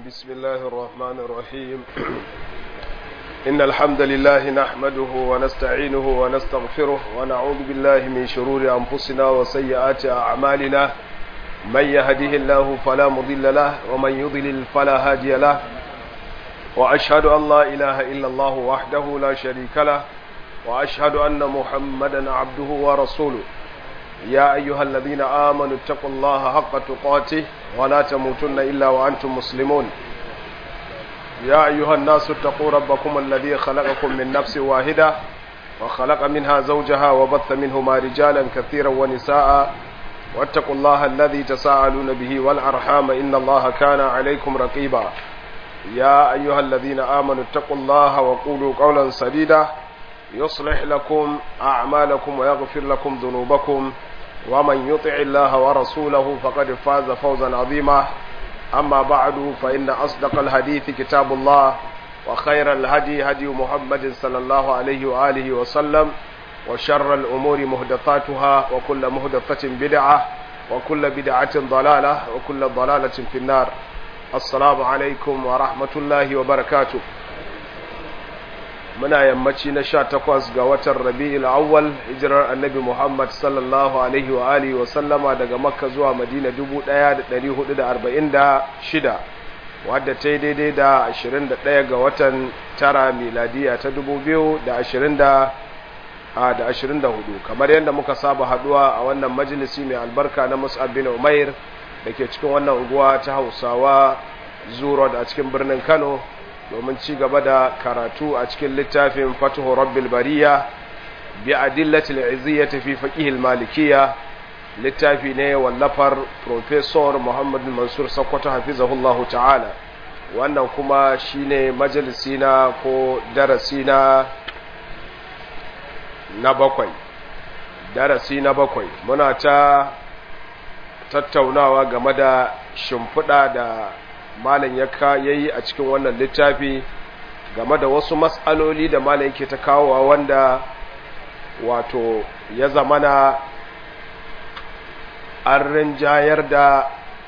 بسم الله الرحمن الرحيم إن الحمد لله نحمده ونستعينه ونستغفره ونعوذ بالله من شرور أنفسنا وسيئات أعمالنا من يهده الله فلا مضل له ومن يضلل فلا هادي له وأشهد أن لا إله إلا الله وحده لا شريك له وأشهد أن محمدا عبده ورسوله يا أيها الذين آمنوا اتقوا الله حق تقاته ولا تموتن إلا وأنتم مسلمون يا أيها الناس اتقوا ربكم الذي خلقكم من نفس واحدة وخلق منها زوجها وبث منهما رجالا كثيرا ونساء واتقوا الله الذي تساءلون به والأرحام إن الله كان عليكم رقيبا يا أيها الذين آمنوا اتقوا الله وقولوا قولا سديدا يصلح لكم أعمالكم ويغفر لكم ذنوبكم ومن يطع الله ورسوله فقد فاز فوزا عظيما أما بعد فإن أصدق الحديث كتاب الله وخير الهدي هدي محمد صلى الله عليه وآله وسلم وشر الأمور مهدثاتها وكل مهدثة بدعة وكل بدعة ضلالة وكل ضلالة في النار السلام عليكم ورحمة الله وبركاته muna yammaci na sha takwas ga watan rabi'il awwal hijirar annabi muhammad sallallahu alaihi wa alihi wa sallama daga makka zuwa madina dubu ɗaya da ɗari hudu da arba'in da shida wadda ta yi daidai da ashirin da ɗaya ga watan tara miladiya ta dubu biyu da ashirin da da ashirin da hudu kamar yadda muka saba haduwa a wannan majalisi mai albarka na mus'ab bin umair da ke cikin wannan unguwa ta hausawa zuro a cikin birnin kano domin ci gaba da karatu a cikin littafin fatuhu rabbil bariya bi adillatil iziyyati fi faqihil malikiyya littafi ne wallafar professor Muhammad Mansur Sakkwato hafizahullahu ta'ala wannan kuma shine majalisi na ko darasi na na bakwai darasi na bakwai muna ta tattaunawa game da shimfiɗa da malam ya yi a cikin wannan littafi game da wasu matsaloli da malam yake ta kawowa wanda wato ya zamana an rinjayar da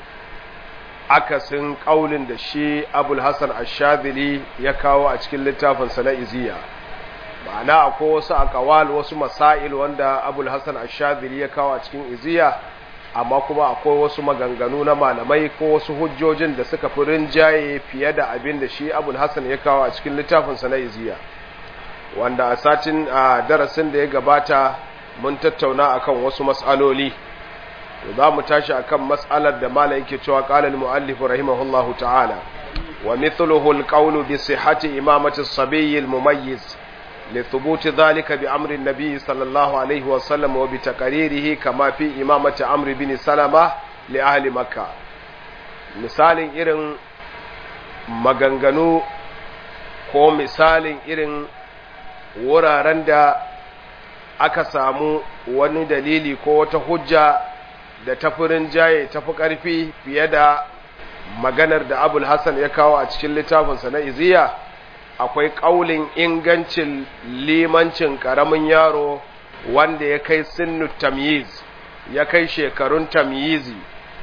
akasin ƙaulin da shi abul hassan ashadili ya kawo a cikin littafinsa na iziya ma'ana akwai wasu akawal wasu masail wanda abul hassan ashadili ya kawo a cikin iziya amma kuma akwai wasu maganganu na malamai ko wasu hujjojin da suka fi rinjaye fiye da abin da shi abul hassan ya kawo a cikin littafinsa na iziya wanda a satin a darasin da ya gabata mun tattauna akan wasu mas'aloli to za mu tashi akan mas'alar da malam yake cewa qala al-muallif rahimahullahu ta'ala wa mithluhu al-qawlu bi sihhati imamati as-sabiy al-mumayyiz لثبوت ذلك بأمر النبي صلى الله عليه وسلم وبتقريره كما في إمامة عمرو بن سلمة لأهل مكة misalin irin maganganu ko misalin irin wuraren da aka samu wani dalili ko wata hujja da tafi jaye tafi ƙarfi fiye da maganar da abul hassan ya kawo a cikin littafinsa na iziya akwai ƙaulin ingancin limancin ƙaramin yaro wanda ya kai sinnu tamyiz ya kai shekarun tamyizi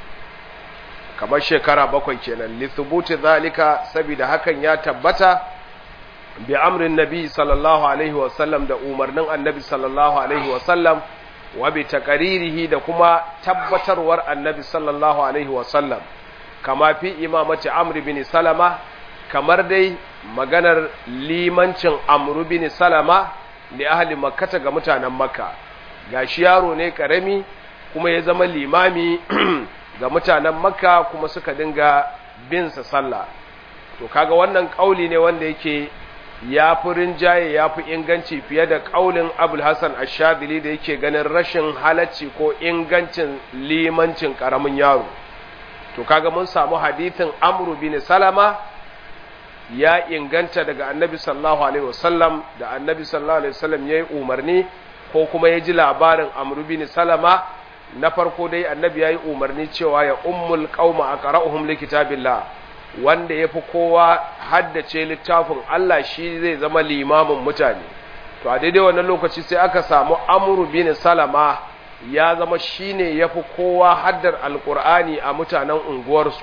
kamar shekara bakwai kenan lithubuti zalika saboda hakan ya tabbata bi amrin nabi sallallahu alaihi wasallam da umarnin annabi sallallahu alaihi wasallam wa bi taqaririhi da kuma tabbatarwar annabi sallallahu alaihi wasallam kama fi imamati amr bin salama kamar dai maganar limancin amru bin salama li ahli makkata ga mutanen makka gashi yaro ne karami kuma ya zama limami ga mutanen makka kuma suka dinga bin sa sallah to kaga wannan kauli ne wanda yake ya fi rinjaye ya fi inganci fiye da kaulin abul hassan ashadili da yake ganin rashin halacci ko ingancin limancin karamin yaro to kaga mun samu hadithin amru bin salama ya inganta daga annabi sallallahu alaihi wasallam da annabi sallallahu alaihi wasallam ya yi umarni ko kuma ya ji labarin amru bin salama na farko dai annabi ya yi umarni cewa ya ummul qauma aqra'uhum likitabillah wanda yafi kowa haddace littafin Allah shi zai zama limamin mutane to a daidai wannan lokaci sai aka samu amru bin salama ya zama shine yafi kowa haddar alqur'ani a mutanen unguwarsu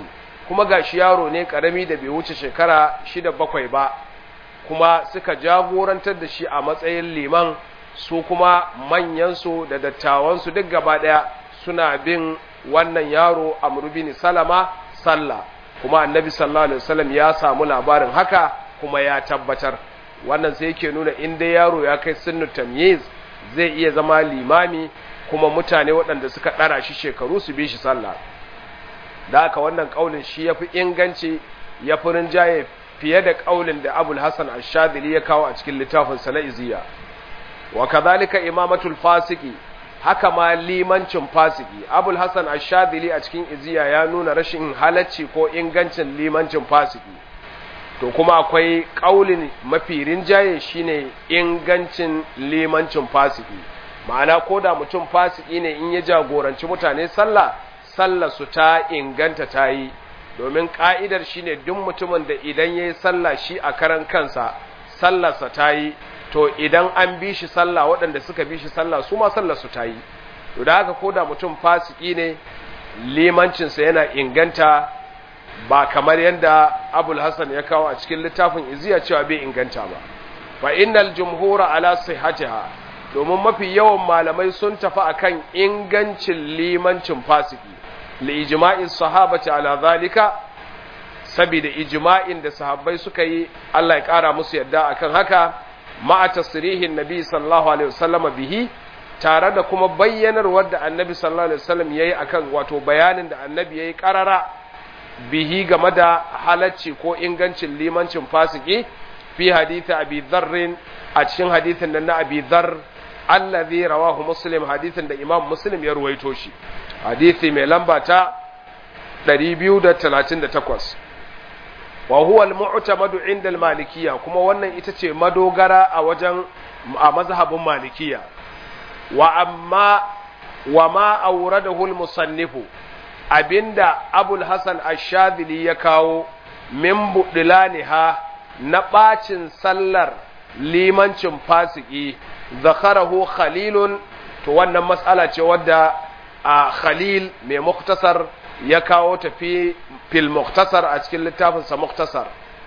kuma gashi yaro ne karami da bai wuce shekara shida bakwai ba kuma suka jagorantar da shi a matsayin liman su kuma manyansu da dattawansu duk gaba ɗaya suna bin wannan yaro amru bin salama sallah kuma annabi sallallahu alaihi wasallam ya samu labarin haka kuma ya tabbatar wannan sai yake nuna in dai yaro ya kai sunnu tamyiz zai iya zama limami kuma mutane waɗanda suka ɗara shi shekaru su bi shi sallah da haka wannan kaulin shi yafi inganci ya fi rinjaye fiye da kaulin da Abul Hasan Ash-Shadhili ya kawo a cikin littafin sa na Iziya wa kadhalika imamatul fasiki haka ma limancin fasiki Abul Hasan Ash-Shadhili a cikin Iziya ya nuna rashin halacci ko ingancin limancin fasiki to kuma akwai kaulin mafi rinjaye shine ingancin limancin fasiki ma'ana ko da mutum fasiki ne in ya jagoranci mutane sallah sallar su ta inganta ta yi domin ka'idar shine duk mutumin da idan ya yi sallah shi a karan kansa sallarsa ta yi to idan an bi shi sallah waɗanda suka bi shi sallah su ma sallarsu ta yi to da haka ko da mutum fasiki ne limancinsa yana inganta ba kamar yadda abul hassan ya kawo a cikin littafin iziya cewa bai inganta ba fa innal jumhura ala sihhatiha domin mafi yawan malamai sun tafi akan ingancin limancin fasiki li ijma'i sahabati ala zalika saboda ijma'in da sahabbai suka yi Allah ya kara musu yadda akan haka ma'a tasrihin nabi sallallahu alaihi wasallam bihi tare da kuma bayyanarwar da annabi sallallahu alaihi wasallam yayi akan wato bayanin da annabi yayi karara bihi game da halacci ko ingancin limancin fasiki fi hadisi abi dharr a cikin hadisin nan na abi dharr allazi rawahu muslim hadisin da imam muslim ya ruwaito shi hadisi mai lamba ta 238 wa huwa al-mu'tamadu inda al-malikiyya kuma wannan ita ce madogara a wajen a mazhabin malikiyya wa amma wa ma awradahu al-musannifu abinda abul hasan ash-shadhili ya kawo min budlaniha na bacin sallar limancin fasiki zakarahu khalilun to wannan matsala ce wadda a khalil mai muktasar ya kawo tafi fil muktasar a cikin littafinsa muktasar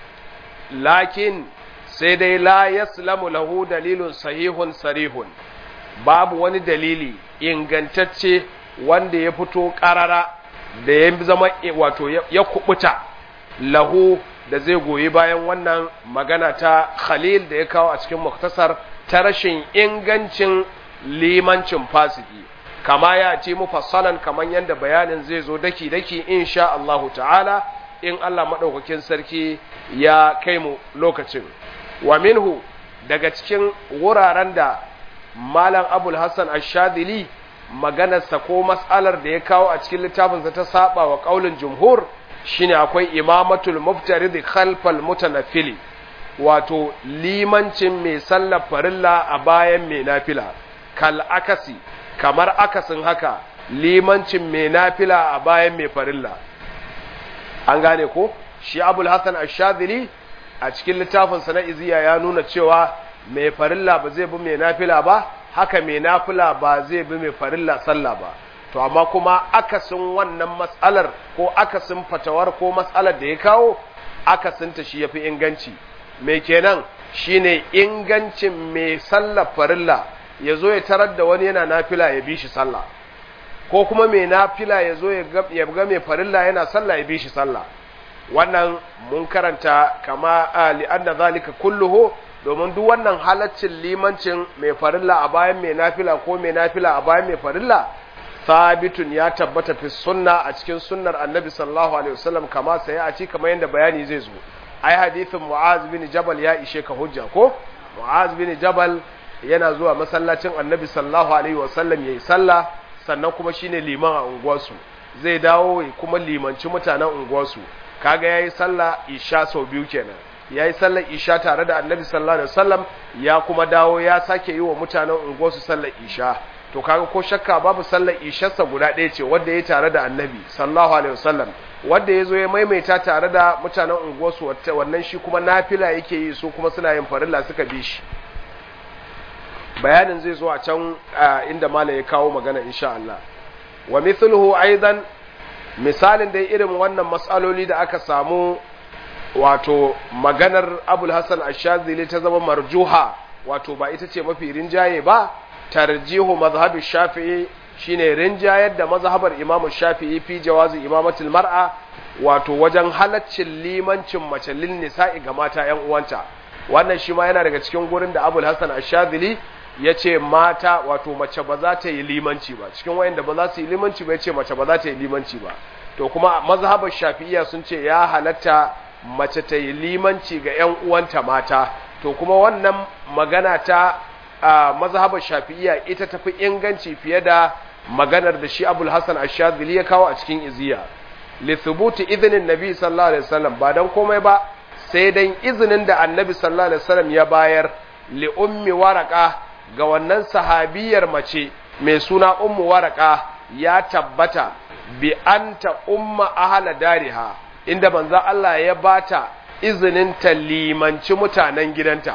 lakin sai dai la yaslamu lahu dalilun sahihun sarihun babu wani dalili ingantacce wanda ya fito karara da ya zama wato ya kubuta lahu da zai goyi bayan wannan magana ta khalil da ya kawo a cikin muktasar ta rashin ingancin limancin fasiki kama ya ce mufassalan kaman yadda bayanin zai zo daki-daki insha Allahu ta'ala in Allah maɗaukakin sarki ya kai mu lokacin wa minhu daga cikin wuraren da malam abul hassan ashadili maganarsa ko mas'alar da ya kawo a cikin littafinsa ta saba wa ƙaulin jumhur shine akwai imamatul muftarid khalfal mutanaffili wato limancin mai sallar farilla a bayan mai nafila kal akasi kamar akasin haka limancin mai nafila a bayan mai farilla an gane ko shi abul hasan ash-shadhili a cikin littafinsa na iziya ya nuna cewa mai farilla ba zai bi mai nafila ba haka mai nafila ba zai bi mai farilla sallah ba to amma kuma akasin wannan matsalar ko akasin fatawar ko matsalar da ya kawo akasinta shi yafi inganci mai kenan shine ingancin mai sallar farilla ya zo ya tarar da wani yana nafila ya bi shi sallah ko kuma mai nafila ya zo ya ga mai farilla yana sallah ya bi shi sallah wannan mun karanta kama li'anna zalika kulluhu domin duk wannan halaccin limancin mai farilla a bayan mai nafila ko mai nafila a bayan mai farilla sabitun ya tabbata fi sunna a cikin sunnar annabi sallallahu alaihi wasallam kama sai a ci kamar yadda bayani zai zo ai hadithin mu'az bin jabal ya ishe ka hujja ko mu'az bin jabal yana zuwa masallacin annabi sallallahu alaihi wasallam yayi sallah sannan kuma shine liman a unguwarsu zai dawo kuma limanci mutanen unguwarsu kaga yayi sallah isha sau biyu kenan yayi sallar isha tare da annabi sallallahu alaihi wasallam ya kuma dawo ya sake yi wa mutanen unguwarsu sallar isha to kaga ko shakka babu sallar isharsa guda ɗaya ce wanda ya tare da annabi sallallahu alaihi wasallam wanda ya zo ya maimaita tare da mutanen unguwarsu wannan shi kuma nafila yake yi su kuma suna yin farilla suka bi shi bayanin zai zo a can inda malam ya kawo magana insha Allah wa mithluhu aidan misalin dai irin wannan matsaloli da aka samu wato maganar abul hassan ashazili ta zama marjuha wato ba ita ce mafi rinjaye ba tarjihu mazhabi shafi'i shine rinjayar da mazhabar imamu shafi'i fi jawazi imamatul mar'a wato wajen halaccin limancin mace lin nisa'i ga mata yan uwanta wannan shi ma yana daga cikin gurin da abul hassan ashazili ya ce mata wato mace ba za ta yi limanci ba cikin wayanda ba za su yi limanci ba ya ce mace ba za ta yi limanci ba to kuma mazhabar shafi'iyya sun ce ya halatta mace ta yi limanci ga 'yan uwanta mata to kuma wannan magana ta mazhabar shafi'iyya ita tafi inganci fiye da maganar da shi abul hasan ash-shadhili ya kawo a cikin iziya li thubuti idhnin nabi sallallahu alaihi wasallam ba dan komai ba sai dan izinin da annabi sallallahu alaihi wasallam ya bayar li ummi waraka ga wannan sahabiyar mace mai suna ummu waraka ya tabbata bi anta umma ahla dariha inda manzo Allah ya bata izinin ta limanci mutanen gidanta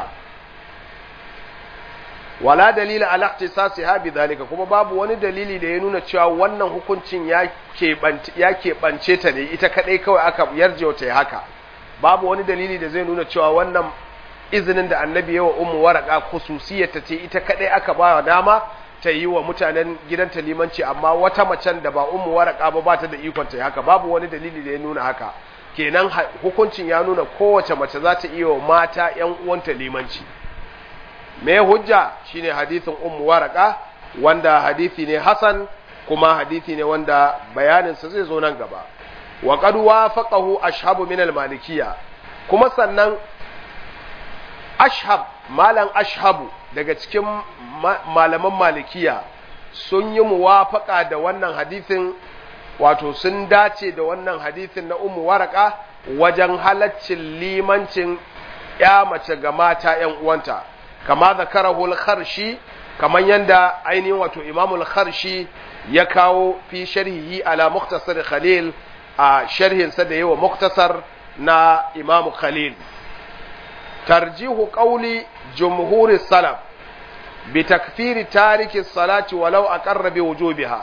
wala dalila ala ihtisasiha bidhalika kuma babu wani dalili da ya nuna cewa wannan hukuncin ya keɓance ya keɓance ta ne ita kadai kawai aka yarje ta yi haka babu wani dalili da zai nuna cewa wannan izinin da annabi yawa ummu waraka khususiyarta ce ita kadai aka ba wa dama ta yi wa mutanen gidanta limanci amma wata macen da ba ummu waraka ba ba ta da ikon ta haka babu wani dalili da ya nuna haka kenan hukuncin ya nuna kowace mace za ta iya wa mata yan uwanta limanci me hujja shine hadisin ummu waraka wanda hadisi ne hasan kuma hadisi ne wanda bayaninsa zai zo nan gaba wa qad wafaqahu ashabu min al-malikiyya kuma sannan ashab malam ashabu daga cikin malaman malikiya sun yi muwafaka da wannan hadisin wato sun dace da wannan hadisin na umu waraka wajen halaccin limancin ya mace ga mata ‘yan uwanta kama zakarahul kharshi kamar yadda ainihin wato imamul kharshi ya kawo fi sharhihi ala muktasar khalil a sharhinsa da yawa muktasar na imamu khalil tarjihu qawli jumhuri salaf bi takfiri tariki salati walau aqarra bi wujubiha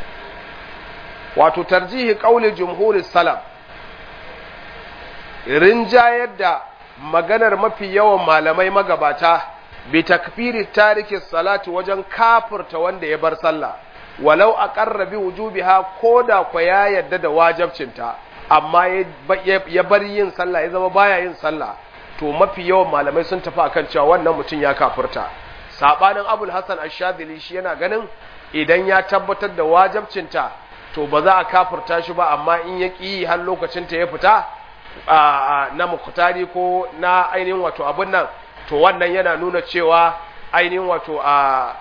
wato tarjihi qawli jumhuri salaf rinjayar da maganar mafi yawan malamai magabata bi takfiri tariki salati wajen kafirta wanda ya bar sallah walau aqarra bi wujubiha koda kwa ya yadda da wajibcinta amma ya bar yin sallah ya zama baya yin sallah to mafi yawan malamai sun tafi akan cewa wannan mutum ya kafirta sabanin abul hasan ash-shadili shi yana ganin idan ya tabbatar da wajibcinta to ba za a kafirta shi ba amma in ya ƙi har lokacin ta ya fita na muktari ko na ainihin wato abin nan to wannan yana nuna cewa ainihin wato a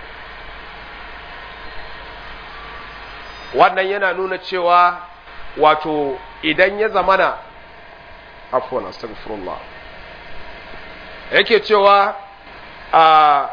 wannan yana nuna cewa wato idan ya zamana afwan astaghfirullah yake cewa a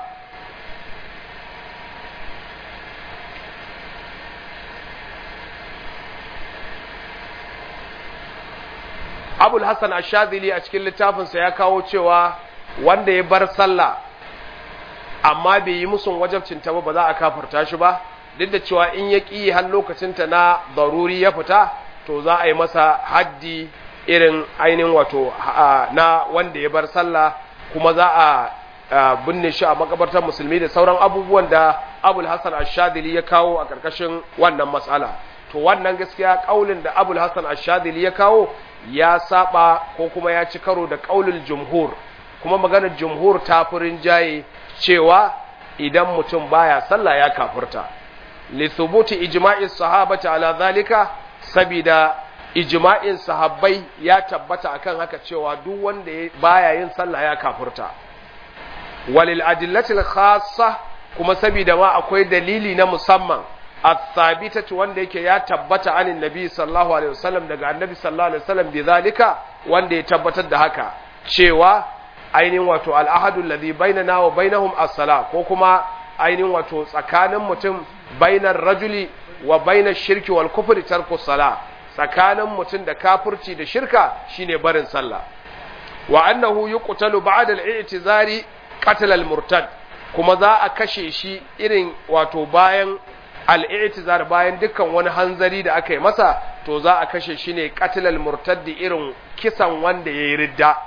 abul hassan ashadili a cikin littafinsa ya kawo cewa wanda ya bar sallah amma bai yi musun wajabcinta ba ba za a kafarta shi ba duk da cewa in ya ƙi har lokacinta na daruri ya fita to za a yi masa haddi irin ainihin wato na wanda ya bar sallah kuma za a binne shi a makabartar musulmi da sauran abubuwan da abul hassan ashadili ya kawo a ƙarƙashin wannan matsala to wannan gaskiya ƙaulin da abul hassan ashadili ya kawo ya saba ko kuma ya ci karo da ƙaulul jumhur kuma maganar jumhur ta furin jaye cewa idan mutum baya sallah ya kafurta li thubuti ijma'is sahabati ala zalika sabida ijma'in sahabbai ya tabbata akan haka cewa duk wanda baya yin sallah ya kafurta walil adillatil khassa kuma sabida ma akwai dalili na musamman athabitatu wanda yake ya tabbata anin nabi sallallahu alaihi wasallam daga annabi sallallahu alaihi wasallam bi zalika wanda ya tabbatar da haka cewa ainihin wato al'ahadu alladhi bainana wa bainahum as-sala ko kuma ainihin wato tsakanin mutum bainar rajuli wa bainar shirki wal kufri tarku sala tsakanin mutum da kafirci da shirka shine barin sallah wa annahu yuqtalu ba'da al-i'tizari qatl al-murtad kuma za a kashe shi irin wato bayan al-i'tizar bayan dukkan wani hanzari da aka yi masa to za a kashe shi ne qatlal murtaddi irin kisan wanda yayi ridda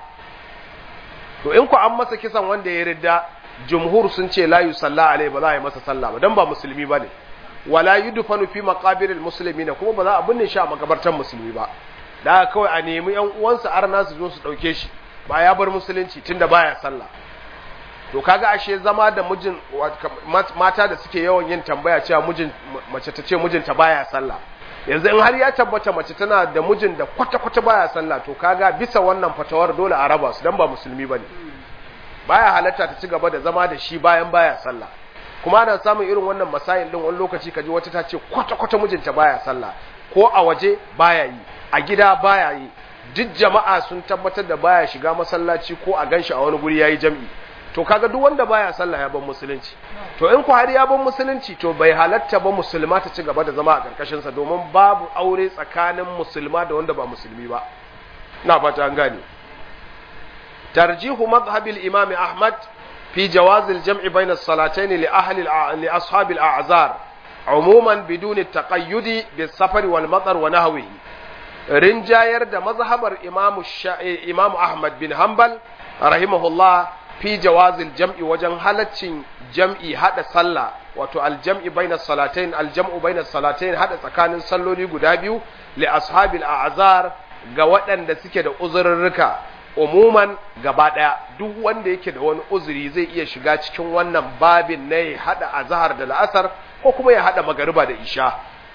to in ku an masa kisan wanda yayi ridda jumhur sun ce la yusalla alai ba za a yi masa sallah ba dan ba musulmi bane wala yudfanu fi maqabiril muslimina kuma ba za a binne shi a makabartan musulmi ba da kawai a nemi yan uwansa arna su zo su dauke shi ba ya bar musulunci tunda baya sallah to kaga ashe zama da mijin mata da suke yawan yin tambaya cewa mijin mace ta ce mijinta baya sallah yanzu in har ya tabbata mace tana da mijin da kwata kwata baya sallah to kaga bisa wannan fatawar dole a raba su dan ba musulmi bane baya halatta ta ci gaba da zama da shi bayan baya sallah kuma ana samun irin wannan masayin din wani lokaci kaji wata ta ce kwata kwata mijinta baya sallah ko a waje baya yi a gida baya yi duk jama'a sun tabbatar da baya shiga masallaci ko a ganshi a wani guri yayi jam'i to kaga duk wanda baya sallah ya ban musulunci to in ku har ya ban musulunci to bai halatta ba musulma ta ci gaba da zama a karkashin sa domin babu aure tsakanin musulma da wanda ba musulmi ba na fata an gane tarjihu madhhabil imam ahmad fi jawaz al-jam' bayna as-salatayn li ahli li ashab al-a'zar umuman bidun at-taqayyud bis-safar wal-matar wa nahwihi rinjayar da mazhabar imam imam ahmad bin hanbal rahimahullah fi jawazil jam'i wajen halaccin jam'i hada sallah wato aljam'i baina salatain aljam'u baina salatain hada tsakanin salloli guda biyu li ashabil a'zar ga waɗanda suke da uzurrurruka umuman gaba daya duk wanda yake da wani uzuri zai iya shiga cikin wannan babin na ya hada azhar da la'asar ko kuma ya hada magariba da isha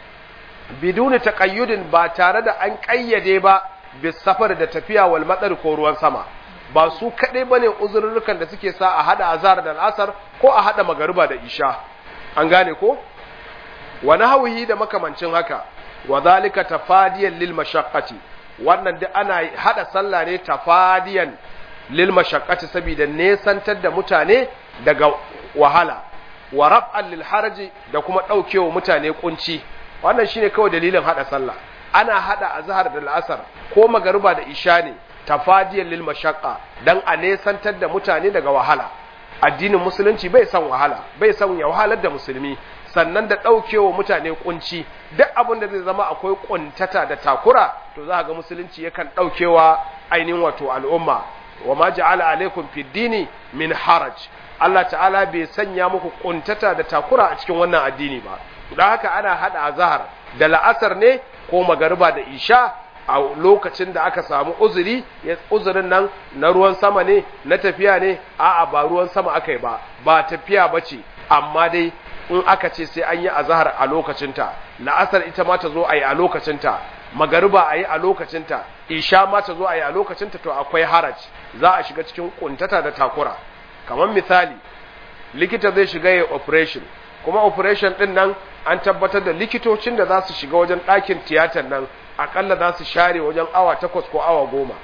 biduni taqayyudin ba tare da an kayyade ba bis safar da tafiya wal matsar ko ruwan sama ba su kaɗai ba ne uzurrukan da suke sa a haɗa azhar da al'asar ko a haɗa magariba da isha an gane ko wani hauhi da makamancin haka wa zalika tafadiyan lil mashaqqati wannan duk ana haɗa sallah ne tafadiyan lil mashaqqati saboda nesantar da mutane daga wahala wa raf'an lil haraji da kuma ɗaukewa mutane kunci wannan shine kawai dalilin haɗa sallah ana haɗa azhar da al'asar ko magariba da isha ne tafadiyar lil mashaqqa dan a nesantar da mutane daga wahala addinin musulunci bai san wahala bai san ya wahalar da musulmi sannan da daukewa mutane kunci duk abin da zai zama akwai kuntata da takura to za ga musulunci yakan daukewa ainihin wato al'umma wa ma ja'ala alaikum fid dini min haraj Allah ta'ala bai sanya muku kuntata da takura a cikin wannan addini ba don haka ana hada azhar da la'asar ne ko magariba da isha a lokacin da aka samu uzuri uzurin nan na ruwan sama ne na tafiya ne a'a ba ruwan sama aka yi ba ba tafiya ba ce amma dai in aka ce sai an yi azahar a lokacinta la'asar ita ma ta zo a yi a lokacinta magariba a yi a lokacinta isha ma ta zo a yi a lokacinta to akwai haraj za a shiga cikin kuntata da takura kamar misali likita zai shiga ya operation kuma operation din nan an tabbatar da likitocin da za su shiga wajen ɗakin tiyatar nan akalla za su share wajen awa takwas ko awa goma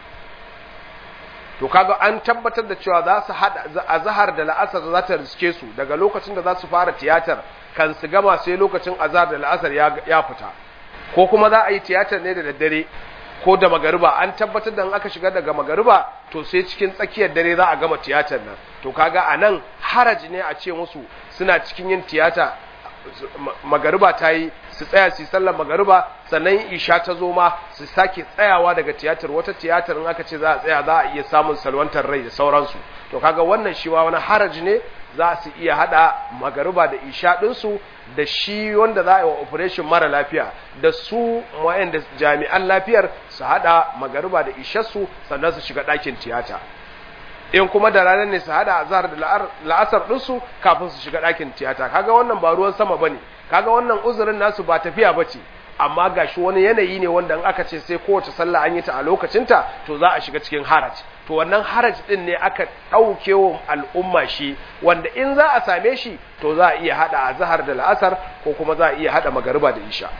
to kaga an tabbatar da cewa za su hada azhar da la'asar za ta riske su daga lokacin da za su fara tiyatar kan su gama sai lokacin azhar da la'asar ya fita ko kuma za a yi tiyatar ne da daddare ko da magariba an tabbatar da aka shiga daga magariba to sai cikin tsakiyar dare za a gama tiyatar nan to kaga a nan haraji ne a ce musu suna cikin yin tiyata magariba ta yi su tsaya su sallar magariba sannan isha ta zo ma su sake tsayawa daga tiyatar wata tiyatar in aka ce za a tsaya za a iya samun salwantar rai da sauransu to kaga wannan shi wani haraji ne za su iya hada magariba da isha ɗinsu da shi wanda za a yi wa operation mara lafiya da su da jami'an lafiyar su hada magariba da isharsu sannan su shiga ɗakin tiyata in kuma da ranar ne su hada azhar da la'asar ɗinsu kafin su shiga ɗakin tiyata kaga wannan ba ruwan sama bane kaga wannan uzurin nasu ba tafiya bace amma gashi wani yanayi ne wanda in aka ce sai kowace sallah an yi ta a lokacinta to za a shiga cikin haraj to wannan haraj din ne aka ɗauke wa al'umma shi wanda in za a same shi to za a iya hada azhar da la'asar ko kuma za a iya hada magariba da isha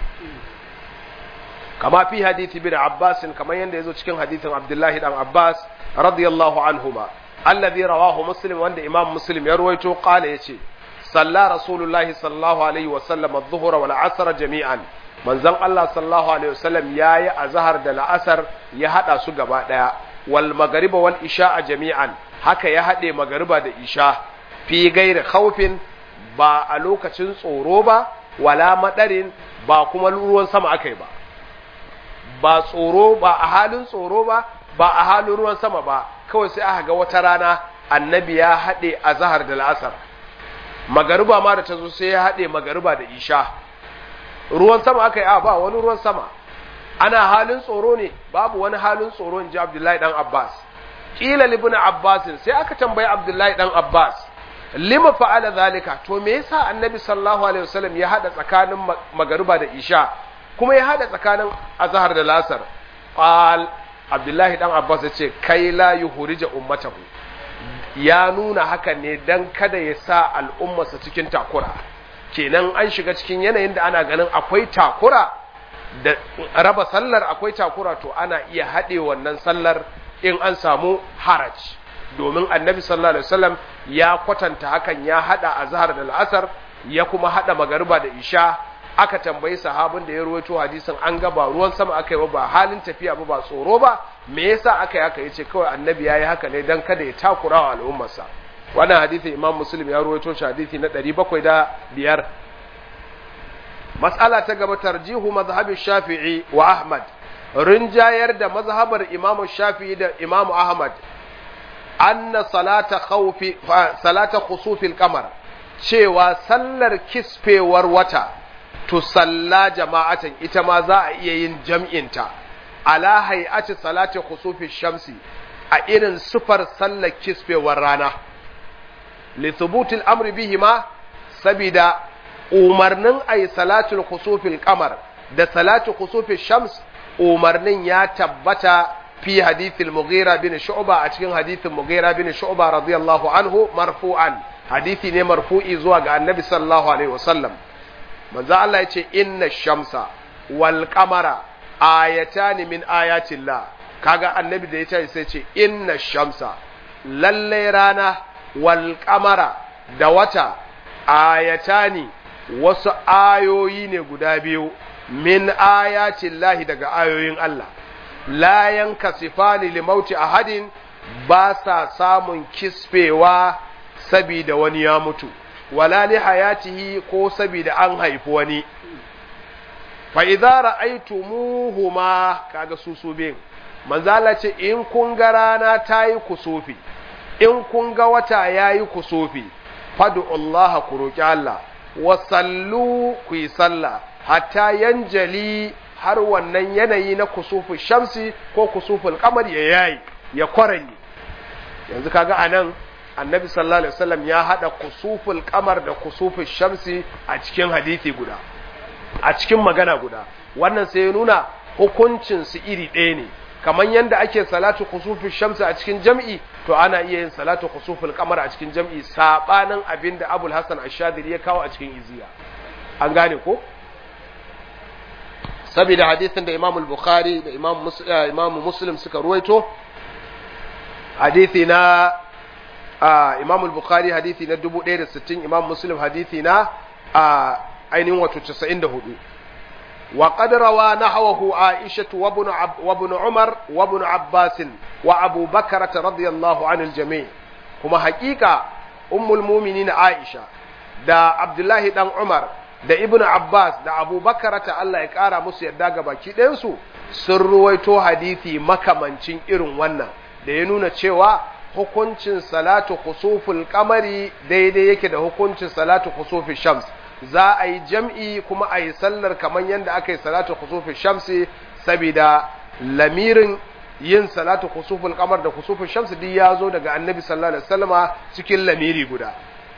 kama fi hadithi bin Abbas kamar yadda yazo cikin hadithin Abdullahi dan Abbas radiyallahu anhuma alladhi rawahu Muslim wanda Imam Muslim ya ruwaito qala yace salla rasulullahi sallallahu alaihi wa sallam adh-dhuhra wal 'asr jami'an manzon Allah sallallahu alaihi wasallam yayi azhar da la'asar ya hada su gaba daya wal magriba wal isha jami'an haka ya hade magriba da isha fi gairi khawfin ba a lokacin tsoro ba wala madarin ba kuma ruwan sama akai ba ba tsoro ba a halin tsoro ba ba a halin ruwan sama ba kawai sai aka ga wata rana annabi ya haɗe a zahar da la'asar magariba ma da ta zo sai ya haɗe magariba da isha ruwan sama aka yi a ba wani ruwan sama ana halin tsoro ne babu wani halin tsoro in ji abdullahi dan abbas ƙila libin abbasin sai aka tambayi abdullahi dan abbas lima fa'ala zalika to me yasa annabi sallallahu alaihi wasallam ya haɗa tsakanin magariba da isha kuma ya haɗa tsakanin azhar da lasar qal abdullahi dan abbas ya ce kai la yuhrija ummatahu ya nuna hakan ne dan kada ya sa al'ummarsa cikin takura kenan an shiga cikin yanayin da ana ganin akwai takura da raba sallar akwai takura to ana iya haɗe wannan sallar in an samu haraj domin annabi sallallahu alaihi wasallam ya kwatanta hakan ya haɗa azhar da al'asar ya kuma haɗa magariba da isha aka tambayi sahabin da ya ruwaito hadisin an ga ba ruwan sama aka yi ba halin tafiya ba ba tsoro ba me yasa aka yi haka yace kawai annabi yayi haka ne dan kada ya takura wa al'ummarsa wannan hadisi imam muslim ya ruwaito shi hadisi na 705 mas'ala ta gaba tarjihu mazhabi shafi'i wa ahmad rinjayar da mazhabar imam shafi'i da imam ahmad anna salata khawfi salata khusufil qamar cewa sallar kisfewar wata to salla jama'atan ita ma za a iya yin jam'inta ala hay'ati salati khusufi shamsi a irin sufar sallar kisfewar rana li thubutil amri bihima sabida umarnin ay salatul khusufil qamar da salatu khusufi shams umarnin ya tabbata fi hadithil mughira bin shu'ba a cikin hadithin mughira bin shu'ba radiyallahu anhu marfu'an hadithi ne marfu'i zuwa ga annabi sallallahu alaihi wasallam manzo Allah yace inna shamsa wal qamara ayatani min ayatillah kaga annabi da yace sai ce inna shamsa lalle rana wal qamara da wata ayatani wasu ayoyi ne guda biyu min ayatillahi daga ayoyin Allah la yankasifani limauti ahadin ba sa samun kisfewa sabida wani ya mutu wala li hayatihi ko sabida an haifi wani fa idza ra'aytumuhuma kaga su su bin manzala ce in kun ga rana tayi kusufi in kun ga wata yayi kusufi fadu Allah ku roki Allah wa sallu ku yi sallah hatta yanjali har wannan yanayi na kusufu shamsi ko kusuful kamar ya yayi ya kwaranye yanzu kaga anan annabi sallallahu alaihi wasallam ya hada kusuful kamar da kusuful shamsi a cikin hadisi guda a cikin magana guda wannan sai ya nuna hukuncin su iri ɗaya ne kamar yadda ake salatu kusuful shamsi a cikin jam'i to ana iya yin salatu kusuful kamar a cikin jam'i sabanin abin da abul hasan ashadiri ya kawo a cikin iziya an gane ko saboda hadisin da imam bukhari da imam muslim suka ruwaito hadisi na imam bukhari hadisi na 1060 imam muslim hadisi na ainihin wato 94 wa qad rawa nahwahu aisha wa ibn wa ibn umar wa ibn abbas wa abu bakr radiyallahu anil jami' kuma haƙiƙa ummul mu'minin aisha da abdullahi dan umar da ibnu abbas da abubakar ta Allah ya ƙara musu yadda ga baki ɗayansu sun ruwaito hadisi makamancin irin wannan da ya nuna cewa hukuncin salatu khusuful kamari daidai yake da hukuncin salatu khusuful shams za a yi jam'i kuma a yi sallar kamar yadda aka yi salatu khusuful shamsi saboda lamirin yin salatu khusuful kamar da khusuful shams duk ya zo daga annabi sallallahu alaihi wasallama cikin lamiri guda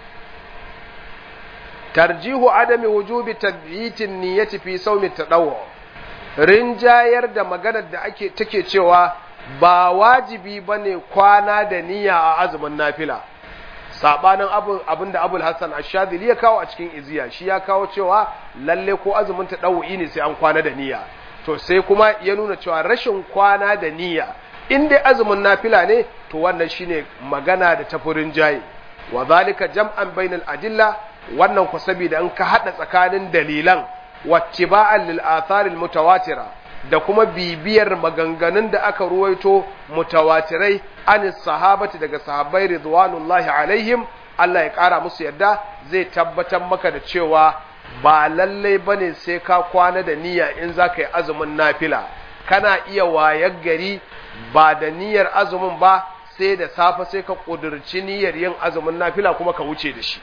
tarjihu adami wujubi tabyitin niyyati fi sawmi tadawwu rinjayar da maganar da ake take cewa ba wajibi bane kwana da niyya a azumin nafila sabanin abin abinda Abul Hassan Ash-Shadhili ya kawo a cikin iziya shi ya kawo cewa lalle ko azumin tadawwi ne sai an kwana da niyya to sai kuma ya nuna cewa rashin kwana da niyya in dai azumin nafila ne to wannan shine magana da tafurin jayi wa zalika jam'an bainal adilla wannan ku saboda in ka hada tsakanin dalilan wattiba'an lil atharil mutawatira da kuma bibiyar maganganun da aka ruwaito mutawatirai an sahabati daga sahabbai ridwanullahi alaihim Allah ya kara musu yadda zai tabbatar maka da cewa ba lallai bane sai ka kwana da niyya in za ka yi azumin nafila kana iya wayar gari ba da niyyar azumin ba sai da safe sai ka ƙudurci niyyar yin azumin nafila kuma ka wuce da shi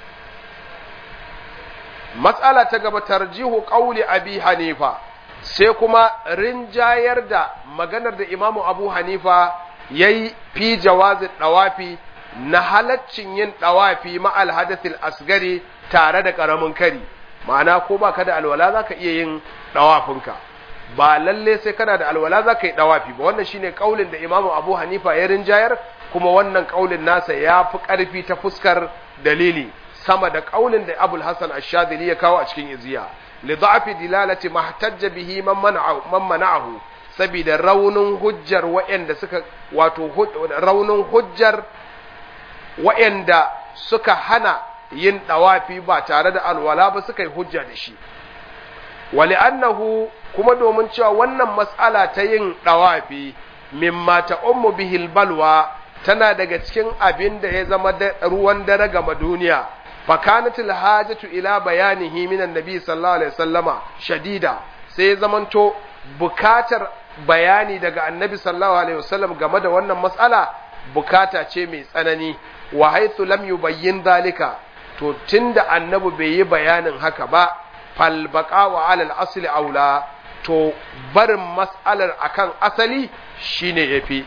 matsala ta gaba tarjihu ƙauli abi hanifa sai kuma rinjayar da maganar da imamu abu hanifa ya yi fi jawazin ɗawafi na halaccin yin ɗawafi ma'al hadathil asgari tare da ƙaramin kari ma'ana ko ba ka da alwala za ka iya yin ɗawafinka ba lalle sai kana da alwala za ka yi ɗawafi ba wannan shine ƙaulin da imamu abu hanifa ya rinjayar kuma wannan ƙaulin nasa ya fi ƙarfi ta fuskar dalili sama da ƙaulin da abul hasan ashadili ya kawo a cikin iziya li da'fi dilalati mahtajja bihi man mana'ahu man mana'ahu saboda raunin hujjar wa'anda suka wato raunin hujjar wa'anda suka hana yin ɗawafi ba tare da alwala ba suka yi hujja da shi wali annahu kuma domin cewa wannan mas'ala ta yin ɗawafi mimma ta ummu bihil balwa tana daga cikin abin da ya zama ruwan dare gama duniya fakanatul hajatu ila bayanihi min annabi sallallahu alaihi wasallama shadida sai ya zamanto bukatar bayani daga annabi sallallahu alaihi wasallam game da wannan mas'ala bukata ce mai tsanani wa haythu lam yubayyin zalika to tunda annabi bai yi bayanin haka ba fal baqa wa alal asli aula to barin mas'alar akan asali shine yafi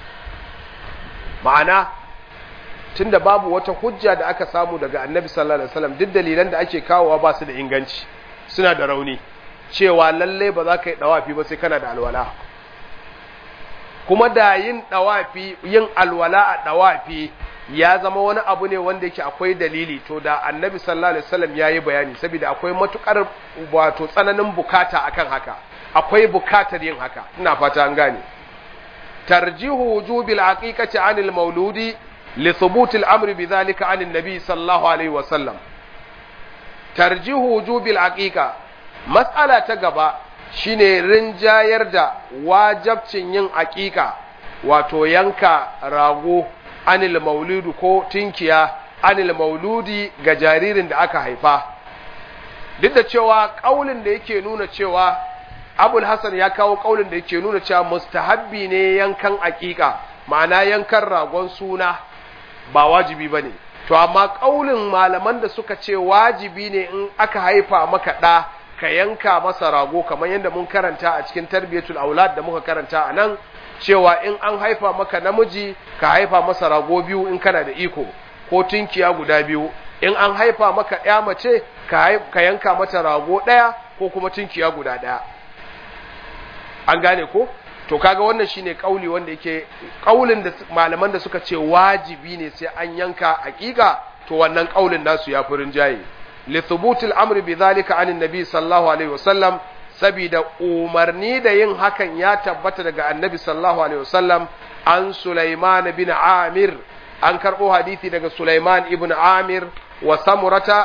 ma'ana tunda babu wata hujja da aka samu daga annabi sallallahu alaihi wasallam duk dalilan da ake kawowa ba su da inganci suna da rauni cewa lalle ba za ka yi dawafi ba sai kana da alwala kuma da yin dawafi yin alwala a dawafi ya zama wani abu ne wanda yake akwai dalili to da annabi sallallahu alaihi wasallam yayi bayani saboda akwai matukar wato tsananin bukata akan haka akwai bukatar yin haka ina fata an gane tarjihu wujubil aqiqati anil mauludi li thubut al amri bidhalika anin nabi sallallahu alaihi wasallam tarjihu wujubil aqiqa mas'ala ta gaba shine rinjayar da wajabcin yin aqiqa wato yanka rago anil maulidu ko tinkiya anil mauludi ga jaririn da aka haifa duk da cewa kaulin da yake nuna cewa abul hasan ya kawo kaulin da yake nuna cewa mustahabbi ne yankan aqiqa ma'ana yankan ragon suna ba wajibi bane to amma kaulin malaman da suka ce wajibi ne in aka haifa maka da ka yanka masa rago kamar yadda mun karanta a cikin tarbiyatul aulad da muka karanta a nan cewa in an haifa maka namiji ka haifa masa rago biyu in kana da iko ko tunkiya guda biyu in an haifa maka ya mace ka yanka mata rago ɗaya ko kuma tunkiya guda ɗaya an gane ko to kaga wannan shine kauli wanda yake kaulin da malaman da suka ce wajibi ne sai an yanka hakika to wannan kaulin nasu ya furin jaye li thubutil amri bi zalika anin nabi sallallahu alaihi wasallam sabida umarni da yin hakan ya tabbata daga annabi sallallahu alaihi wasallam an Sulaiman bin Amir an karbo hadisi daga Sulaiman ibn Amir wa Samurata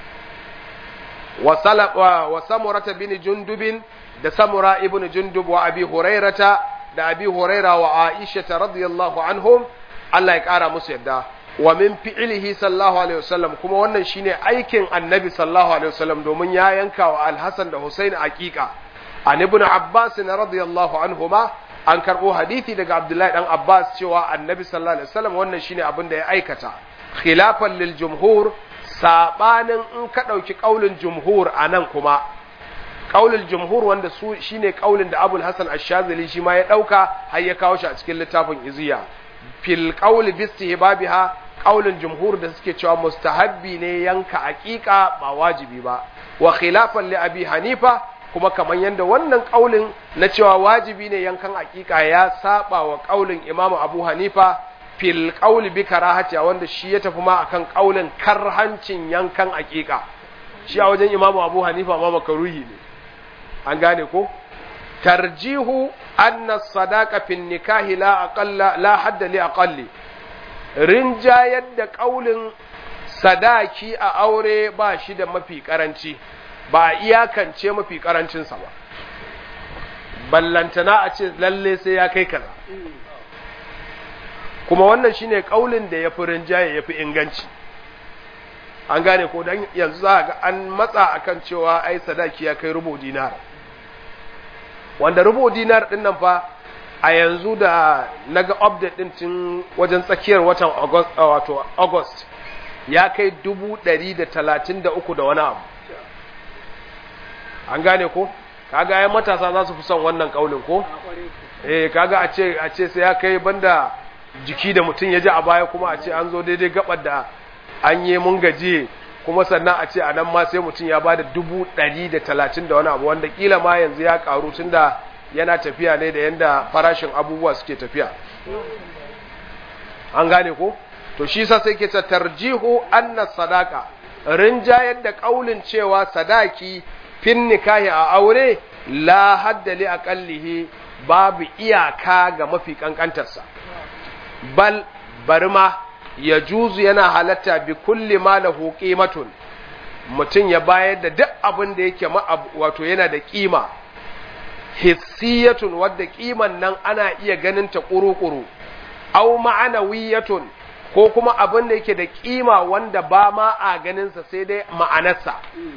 wa Salaba wa Samurata bin Jundubin da Samura ibn Jundub wa Abi Hurairata da Abi Huraira wa Aisha radiyallahu anhum Allah ya kara musu yadda wa min fi'lihi sallallahu alaihi wasallam kuma wannan shine aikin annabi sallallahu alaihi wasallam domin ya yanka wa al-Hasan da Husain aqiqa an ibn Abbas radiyallahu anhuma an karbo hadisi daga Abdullahi dan Abbas cewa annabi sallallahu alaihi wasallam wannan shine abin da ya aikata khilafan lil jumhur sabanin in ka dauki kaulin jumhur anan kuma kaulin jumhur wanda su shine kaulin da Abul Hasan Ash-Shazili shi ma ya dauka har ya kawo shi a cikin littafin Iziya fil qawli bi istihbabiha kaulin jumhur da suke cewa mustahabbi ne yanka aqiqa ba wajibi ba wa khilafan li abi hanifa kuma kaman yanda wannan kaulin na cewa wajibi ne yankan aqiqa ya saba wa kaulin imamu abu hanifa fil qawli bi karahati wanda shi ya tafi ma akan kaulin karhancin yankan aqiqa shi a wajen imamu abu hanifa ma makaruhi ne an gane ko tarjihu anna sadaqa fin nikahi la aqalla la hadda li aqalli rinjayar da ƙaulin sadaki a aure ba shi da mafi ƙaranci ba a iyakance mafi ƙarancinsa ba ballantana a ce lalle sai ya kai kaza kuma wannan shine ƙaulin da ya fi rinjaye ya fi inganci an gane ko dan yanzu za ga an matsa akan cewa ai sadaki ya kai rubu dinar wanda rubu dinar din nan fa a yanzu da naga update din tun wajen tsakiyar watan August wato August ya kai dubu ɗari da talatin da uku da wani abu an gane ko kaga ai matasa za su fi son wannan kaulin ko eh kaga a ce a ce sai ya kai banda jiki da mutum ya ji a baya kuma a ce an zo daidai gabar da an yi mun gaji kuma sannan a ce a nan ma sai mutum ya ba da dubu ɗari da talatin da wani abu wanda kila ma yanzu ya karu tun da yana tafiya ne da yanda farashin abubuwa suke tafiya an gane ko to shi sa sai ke ta tarjihu anna sadaka rinjayar da kaulin cewa sadaki fin nikahi a aure la haddali aqallihi babu iyaka ga mafi kankantarsa bal bari ma ya juzu yana halatta bi kulli ma lahu qimatun mutum ya bayar da duk abin da yake wato yana da kima hissiyatun wadda kiman nan ana iya ganin ta kuru-kuru au ma'anawiyatun ko kuma abin da yake da kima wanda ba ma a ganinsa sai dai ma'anarsa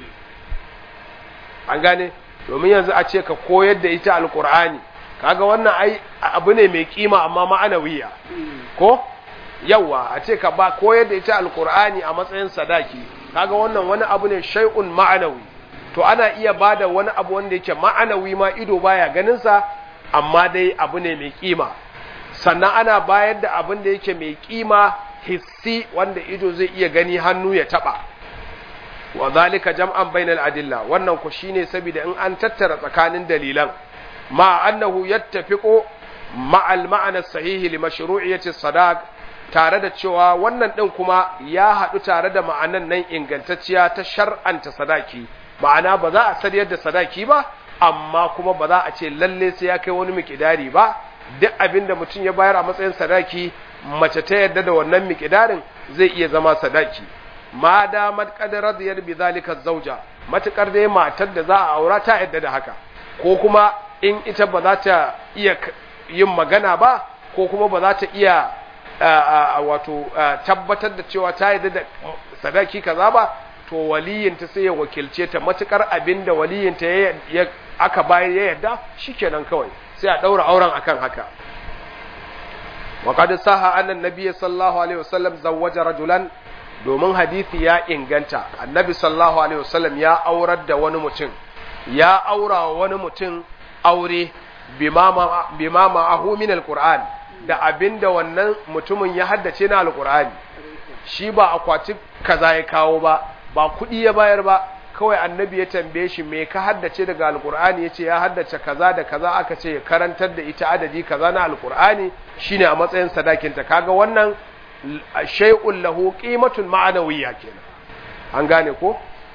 an gane domin yanzu a ce ka koyar da ita alkur'ani kaga wannan ai abu ne mai kima amma ma'anawiya ko yawa a ce ka ba koyar da ita alkur'ani a matsayin sadaki kaga wannan wani abu ne shay'un ma'anawi to ana iya bada wani abu wanda yake ma'anawi ma ido baya ganin sa amma dai abu ne mai kima sannan ana bayar da abin da yake mai kima hissi wanda ido zai iya gani hannu ya taba wa zalika jam'an bainal adilla wannan ku shine saboda in an tattara tsakanin dalilan ma annahu yattafiqu ma'al ma'ana sahihi li mashru'iyyati sadaq tare da cewa wannan din kuma ya haɗu tare da ma'anan nan ingantacciya ta shar'anta sadaki ma'ana ba za a sariyar da sadaki ba amma kuma ba za a ce lalle sai ya kai wani mikidari ba duk abin da mutum ya bayar a matsayin sadaki mace ta yarda da wannan mikidarin zai iya zama sadaki ma damar qadarar da bi zalika zauja matukar dai matar da za a aura ta yarda da haka ko kuma in ita ba za ta iya yin magana ba ko kuma ba za ta iya wato tabbatar da cewa ta yarda da sadaki kaza ba to waliyinta sai ya wakilce ta matukar abinda waliyinta ya aka bayar ya yarda shikenan kawai sai a daura auren akan haka wa qad saha anna nabiy sallallahu alaihi wasallam zawwaja rajulan domin hadisi ya inganta annabi sallallahu alaihi wasallam ya aurar da wani mutum ya aura wa wani mutum aure bima ma'ahu min alquran da abinda wannan mutumin ya haddace na alqur'ani shi ba akwati kaza ya kawo ba ba kuɗi ya bayar ba kawai annabi ya tambaye shi me ka haddace daga alkur'ani yace ya haddace kaza da kaza aka ce ya karantar da ita adadi kaza na alkur'ani shine a matsayin sadakin ta kaga wannan shay'un lahu qimatun ma'anawiyya kenan an gane ko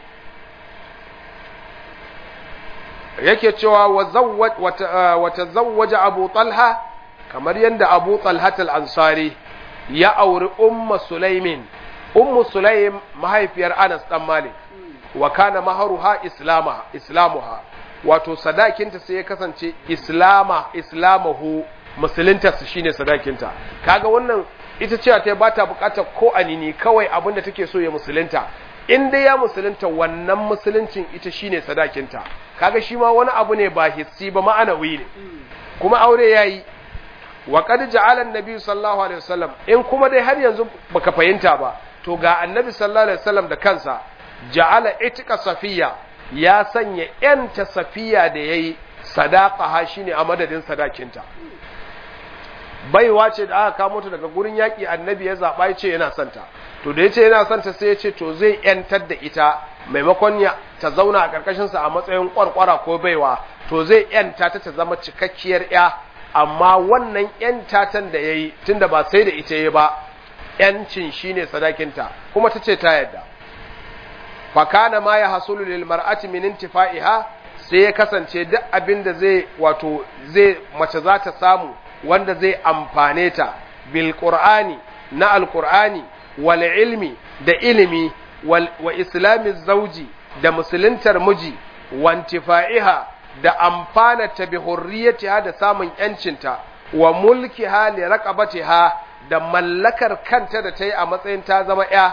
yake cewa wa tazawwaja abu talha kamar yadda abu talha al-ansari ya auri umma sulaimin ummu sulaim mahaifiyar anas dan malik wa kana maharuha islama islamuha wato sadakinta sai ya kasance islama islamahu musulunta su shine sadakinta kaga wannan ita cewa ta ba ta bukatar ko anini kawai abinda take so ya musulunta in dai ya musulunta wannan musuluncin ita shine sadakinta kaga shi ma wani abu ne ba hissi ba ma'anawi ne kuma aure yayi wa qad ja'ala an-nabi sallallahu alaihi wasallam in kuma dai har yanzu baka fahimta ba to ga annabi sallallahu alaihi wasallam da kansa ja'ala itika safiya ya sanya yanta safiya da yayi sadaqaha shine a madadin sadakinta baiwa ce da aka kamo ta daga gurin yaki annabi ya zaba ya ce yana santa to da yace yana santa sai ya ce to zai yantar da ita maimakon ya ta zauna a karkashin sa a matsayin kwarkwara ko baiwa to zai yanta ta ta zama cikakkiyar ya amma wannan yantatan da yayi tunda ba sai da ita yayi ba yancin shine sadakinta kuma tace ta yadda fa kana ma ya hasulu lil mar'ati min intifa'iha sai ya kasance duk abin da zai wato zai mace za ta samu wanda zai amfane ta bil qur'ani na alqur'ani wal ilmi da ilimi wal wa islami zauji da musuluntar miji wa intifa'iha da amfana ta bi hurriyatiha da samun yancinta wa mulkiha li raqabatiha da mallakar kanta da ta yi a matsayin ta zama ya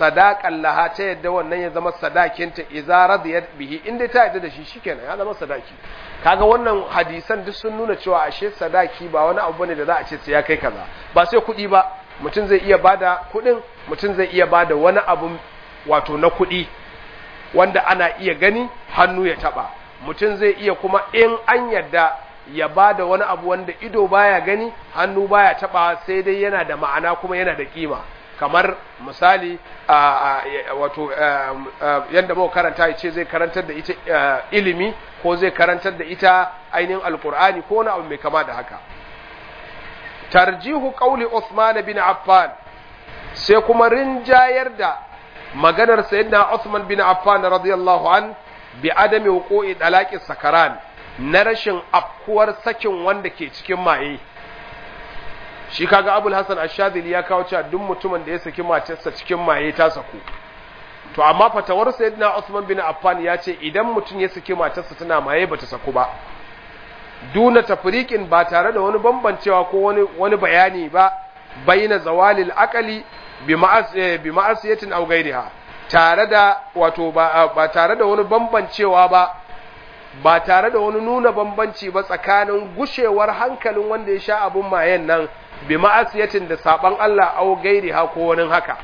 sadaqan laha ta yadda wannan ya zama sadakinta idza radiyat bihi inda ta yadda da shi shikenan ya zama sadaki kaga wannan hadisan duk sun nuna cewa ashe sadaki ba wani abu bane da za a ce sai ya kai kaza ba sai kuɗi ba mutum zai iya bada kuɗin mutum zai iya bada wani abu wato na kuɗi wanda ana iya gani hannu ya taba mutum zai iya kuma in an yadda ya bada wani abu wanda ido baya gani hannu baya taba sai dai yana da ma'ana kuma yana da kima kamar misali wato yadda muka karanta ya ce zai karantar da ita ilimi ko zai karantar da ita ainihin alkur'ani ko wani abu mai kama da haka tarjihu qauli Uthman bin Affan sai kuma rinjayar da maganar sayyidina Uthman bin Affan radiyallahu an bi adami wuqu'i dalaqi sakaran na rashin afkuwar sakin wanda ke cikin maye shi kaga Abul Hasan Ash-Shadhili ya kawo cewa duk mutumin da ya saki matarsa cikin maye ta saku to amma fatawar sayyidina Uthman bin Affan ya ce idan mutum ya saki matarsa tana maye bata saku ba duna tafriqin ba tare da wani bambancewa ko wani wani bayani ba baina zawalil aqali bi ma'as bi ma'asiyatin aw ghayriha tare da wato ba, ba tare da wani bambancewa ba ba tare da wani nuna bambanci ba tsakanin gushewar hankalin wanda ya sha abun mayen nan bi ma'asiyatin da saban Allah aw ghayriha ko wani haka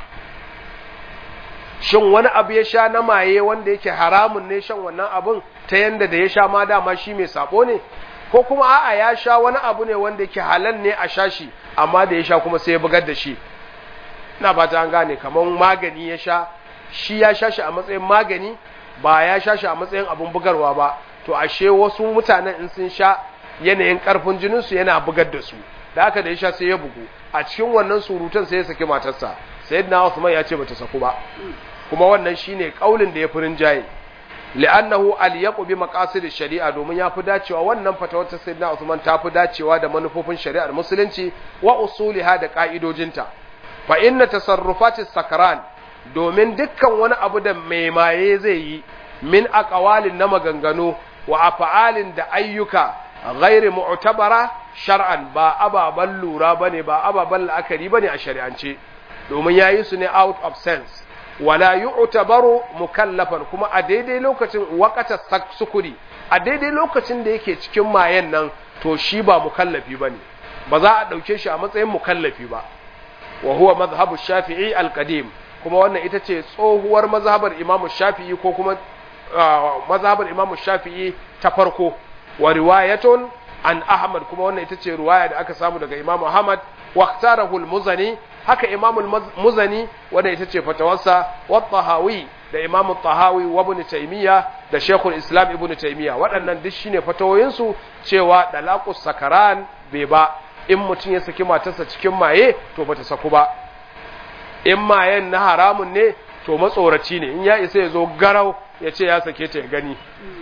shin wani abu ya sha na maye wanda yake haramun ne shan wannan abun ta yanda da ya sha ma dama shi mai sabo ne ko kuma a'a ya sha wani abu ne wanda yake halal ne a sha shi amma da ya sha kuma sai ya bugar da shi ina ba ta an gane kamar magani ya sha shi ya sha shi a matsayin magani ba ya sha shi a matsayin abun bugarwa ba to ashe wasu mutanen in sun sha yanayin karfin jininsu yana bugar da su da haka da ya sha sai ya bugu a cikin wannan surutan sai ya saki matarsa sayyidina Uthman ya ce bata saku ba kuma wannan shine kaulin da ya furin jaye li'annahu al-yaqu bi maqasid sharia domin ya fi dacewa wannan fatawar ta sayyidina Uthman ta fi dacewa da manufofin shari'ar musulunci wa usuliha da ka'idojinta fa inna tasarrufati sakran domin dukkan wani abu da mai maye zai yi min aqwalin na maganganu wa af'alin da ayyuka ghairi mu'tabara shar'an ba ababan lura bane ba ababan la'akari bane a shari'ance domin yayi su ne out of sense wala yu'tabaru mukallafan kuma a daidai lokacin waqata sukuri a daidai lokacin da yake cikin mayen nan to shi ba mukallafi bane ba za a dauke shi a matsayin mukallafi ba wa huwa madhhabu shafi'i al-qadim kuma wannan ita ce tsohuwar mazhabar imamu shafi'i ko kuma mazhabar imamu shafi'i ta farko wa riwayatun an ahmad kuma wannan ita ce riwaya da aka samu daga imamu ahmad wa ikhtarahu al-muzani haka imamu muzani wanda ita ce fatawarsa wa tahawi da imamu tahawi wa ibn taymiya da shaykhul islam ibn taymiya waɗannan duk shine fatawoyinsu cewa dalaqus sakaran bai ba in mutum ya saki matarsa cikin maye to bata saku ba in mayen na haramun ne to matsoraci ne in ya isa ya zo garau ya ce ya sake ta ya gani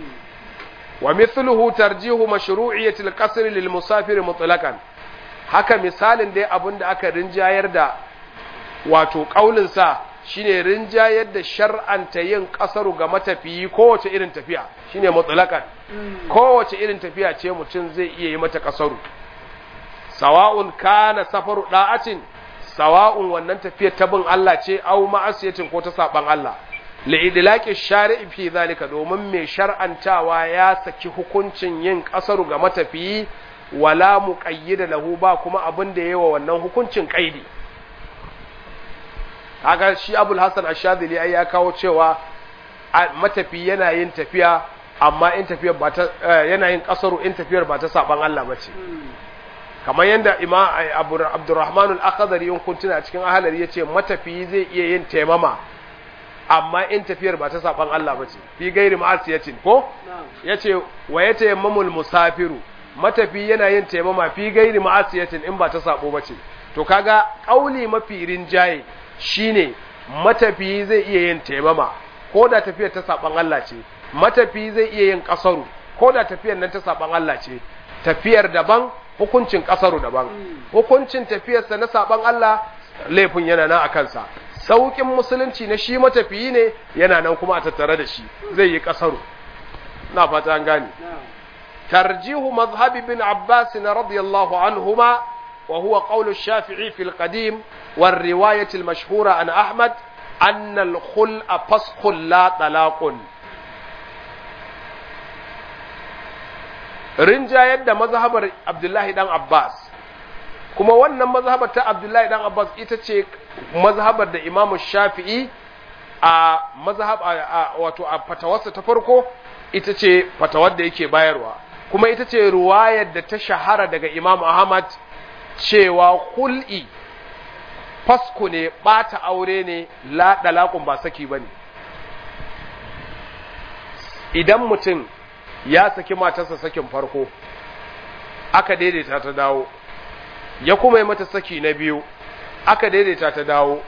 wa mithluhu tarjihu mashru'iyyati al-qasr lil musafir mutlaqan haka misalin dai abin da aka rinjayar da wato kaulin sa shine rinjayar da shar'anta yin kasaru ga matafiyi kowace irin tafiya shine mutlaqan kowace irin tafiya ce mutum zai iya yi mata kasaru sawa'un kana safaru da'atin sawa'un wannan tafiyar ta bin Allah ce au ma'asiyatin ko ta saban Allah li'idlaqi shari'i fi zalika domin mai shar'antawa ya saki hukuncin yin kasaru ga matafiyi wala muqayyida lahu ba kuma abin da yawa wannan hukuncin kaidi kaga shi Abul Hasan Ash-Shadhili ai ya kawo cewa matafi yana yin tafiya amma in tafiyar ba ta yana yin kasaru in tafiyar ba ta saban Allah bace kamar yadda ima abdurrahman al-akhdari in kun tuna cikin ahalari yace matafiyi zai iya yin taimama amma in tafiyar ba ta saban Allah bace fi gairi ma'asiyatin ko yace wa yatayammamul musafiru matafi yana yin taimama fi gairi ma'asiyatin in ba ta sabo bace to kaga kauli mafi rinjaye shine matafi zai iya yin taimama ko da tafiyar ta saban Allah ce matafi zai iya yin kasaru ko da tafiyar nan ta saban Allah ce tafiyar daban hukuncin kasaru daban hukuncin tafiyarsa na saban Allah laifin yana nan a kansa saukin musulunci na shi matafiyi ne yana nan kuma a tattare da shi zai yi kasaru na fata an gane tarjihu mazhabi bin abbas radiyallahu anhuma wa huwa qawlu shafi'i fil qadim war riwayat al mashhura an ahmad annal khul'a faskhul la talaqun rinjayar da mazhabar Abdullahi dan Abbas kuma wannan mazhabar ta Abdullahi dan Abbas ita ce mazhabar da Imam Shafi'i a mazhab wato a fatawarsa ta farko ita ce fatawar da yake bayarwa kuma ita ce ruwayar da ta shahara daga Imam Ahmad cewa hul'i fasku ne ɓata aure ne la dalakun ba saki ba ne idan mutum ya saki matarsa sakin farko aka daidaita ta dawo ya kuma yi mata saki na biyu aka daidaita ta dawo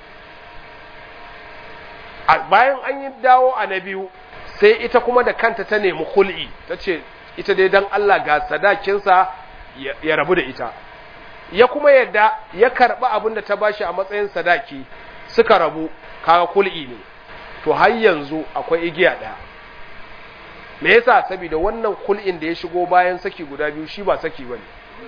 bayan an yi dawo a na biyu sai ita kuma da kanta ta nemi hul'i ta ce ita dai don Allah ga sadakinsa ya rabu da ita ya kuma yadda ya karɓi abin da ta bashi a matsayin sadaki suka rabu kaga kul'i ne to har yanzu akwai igiya ɗaya me yasa saboda wannan kul'in da ya shigo bayan saki guda biyu shi ba saki bane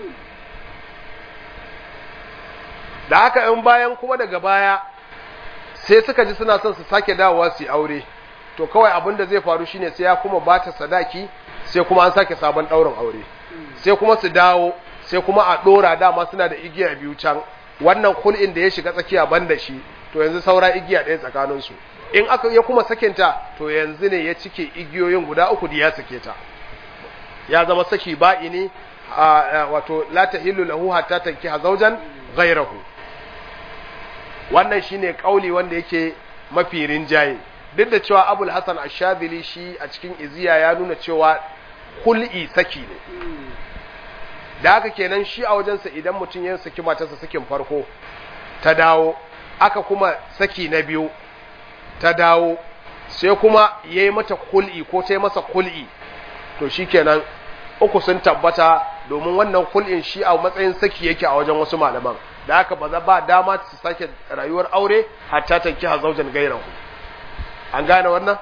da haka in bayan kuma daga baya sai suka ji suna son su sake dawowa su aure to kawai abin da zai faru shine sai ya kuma bata sadaki sai kuma an sake sabon ɗaurin aure sai kuma su dawo sai kuma a ɗora dama suna da igiya biyu can wannan kul'in da ya shiga tsakiya ban da shi to yanzu saura igiya ɗaya tsakaninsu in aka ya kuma sakinta to yanzu ne ya cike igiyoyin guda uku da ya sake ta ya zama saki ba'i ne wato la tahillu lahu hatta tankiha zawjan ghayrahu wannan shine kauli wanda yake mafi rinjaye duk da cewa Abul Hasan Ash-Shadhili shi a cikin iziya ya nuna cewa kul'i saki ne da haka kenan shi a wajensa idan mutum ya saki matarsa sakin farko ta dawo aka kuma saki na biyu ta dawo sai kuma ya yi mata kul'i ko ta yi masa kul'i to shi kenan uku sun tabbata domin wannan kul'in shi a matsayin saki yake a wajen wasu malaman da haka ba za ba dama su sake rayuwar aure hatta ta kiha zaujan gairahu an gane wannan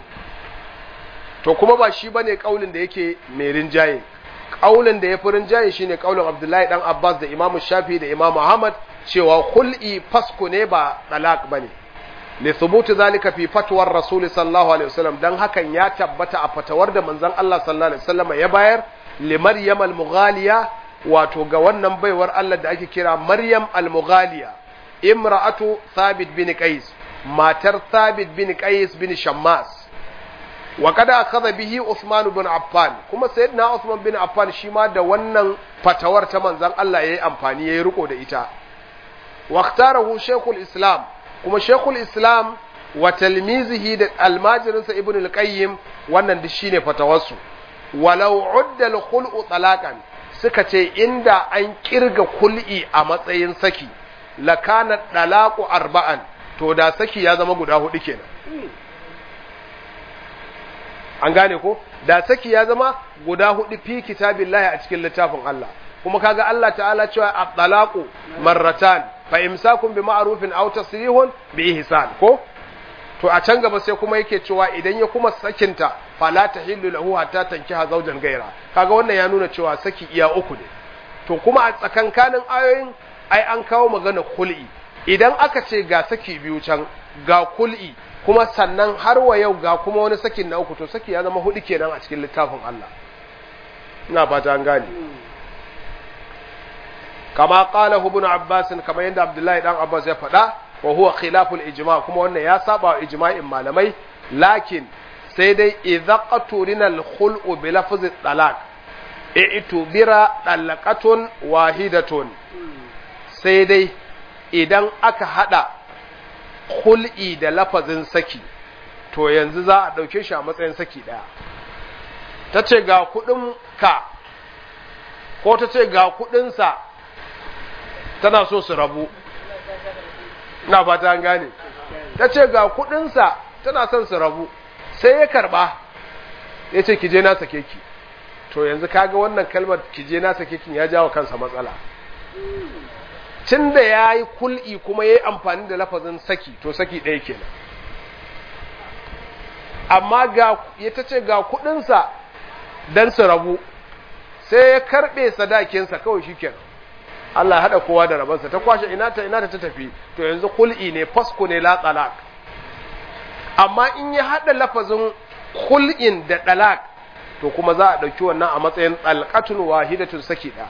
to kuma ba shi bane kaulin da yake mai rinjaye kaulin da ya fi rinjaye shine kaulin Abdullahi dan Abbas da Imam Shafi da Imam Ahmad cewa khul'i fasku ne ba talaq bane li thubuti zalika fi fatwar Rasul sallallahu alaihi wasallam dan hakan ya tabbata a fatawar da manzon Allah sallallahu alaihi wasallam ya bayar li Maryam al-Mughaliya wato ga wannan baiwar Allah da ake kira Maryam al-Mughaliya imra'atu Thabit bin Qais matar Thabit bin Qais bin Shammas wa kada akhadha bihi Uthman bin Affan kuma sayyidina Uthman bin Affan shi ma da wannan fatawar ta manzon Allah yayi amfani yayi riko da ita wa ikhtarahu Sheikhul Islam kuma Sheikhul Islam wa talmizihi da almajirinsa Ibn al-Qayyim wannan duk shine fatawarsu walau udda al-khul'u talaqan suka ce inda an kirga kul'i a matsayin saki lakana dalaqu arba'an to da saki ya zama guda hudu kenan an gane ko da saki ya zama guda hudu fi kitabillahi a cikin littafin Allah kuma kaga Allah ta'ala cewa at-talaqu marratan fa imsakun bi ma'rufin aw tasrihun bi ihsan ko to a can gaba sai kuma yake cewa idan ya kuma sakinta fala tahillu lahu hatta tankiha zawjan gaira kaga wannan ya nuna cewa saki iya uku ne to kuma a tsakankanin ayoyin ai an kawo magana kul'i idan aka ce ga saki biyu can ga kul'i kuma sannan har wa yau ga kuma wani sakin na uku to saki ya zama hudu kenan a cikin littafin Allah ina fata an gane kama qala ibn Abbas kama yanda Abdullahi dan Abbas ya faɗa wa huwa khilaful ijma kuma wannan ya saba wa ijma'in malamai lakin sai dai idza qaturina al khul'u bi lafzi talaq i'tubira talaqatun wahidatun sai dai idan aka hada hul'i da lafazin saki to yanzu za a ɗauke shi a matsayin saki ɗaya ta ce ga kuɗin ka ko ta ce ga kuɗinsa tana so su rabu na fata an gane ta ce ga kuɗinsa tana son su rabu sai ya karɓa ya ce kije na sake ki to yanzu kaga wannan kalmar kije na sake ki ya jawo kansa matsala tun da ya yi kul'i kuma ya yi amfani da lafazin saki to saki ɗaya kenan amma ga ya ta ce ga kuɗinsa don su rabu sai ya karɓe sadakinsa kawai shi kenan Allah hada kowa da rabansa ta kwashe ina ta ina ta tafi to yanzu kul'i ne fasku ne la talaq amma in ya hada lafazin kul'in da talaq to kuma za a dauki wannan a matsayin talqatun wahidatun saki da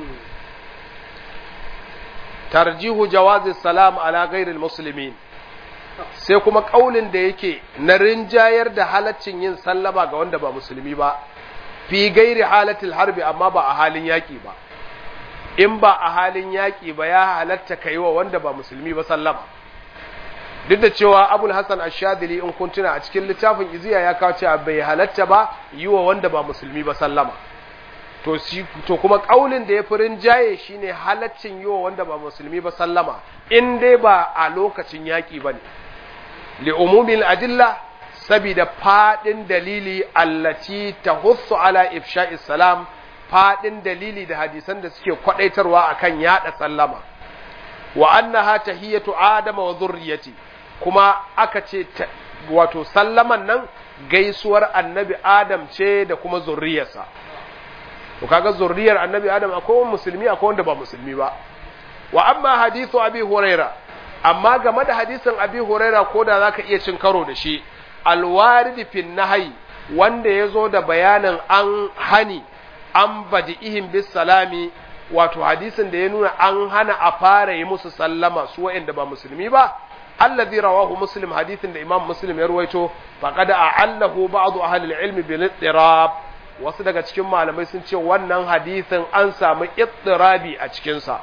tarjihu jawazi salam ala ghairil muslimin sai kuma kaulin da yake na rinjayar da halaccin yin sallama ga wanda ba musulmi ba fi gairi halatil harbi amma ba a halin yaki ba in ba a halin yaki ba ya halatta kai wa wanda ba musulmi ba sallama duk da cewa abul hasan ashadili in kun tuna a cikin littafin iziya ya kawo cewa bai halatta ba yi wa wanda ba musulmi ba sallama to shi to kuma kaulin da ya fi rinjaye shine halaccin yi wa wanda ba musulmi ba sallama in dai ba a lokacin yaƙi ba ne li'umumin adilla sabida faɗin dalili allaci ta hussu ala ifsha'i salam faɗin dalili da hadisan da suke kwaɗaitarwa akan yaɗa sallama wa annaha tahiyatu adama wa zurriyati kuma aka ce wato sallaman nan gaisuwar annabi adam ce da kuma zurriyarsa to kaga zurriyar annabi adam akwai musulmi akwai wanda ba musulmi ba wa amma hadithu abi huraira amma game da hadisin abi huraira ko da zaka iya cin karo da shi alwarid fi nahyi wanda yazo da bayanin an hani an badi'ihim bis salami wato hadisin da ya nuna an hana a fara yi musu sallama su wa'anda ba musulmi ba alladhi rawahu muslim hadisin da imam muslim ya ruwaito faqad a'allahu ba'd ahli al-ilm bil ittirab wasu daga cikin malamai sun ce wannan hadisin an samu ittirabi a cikinsa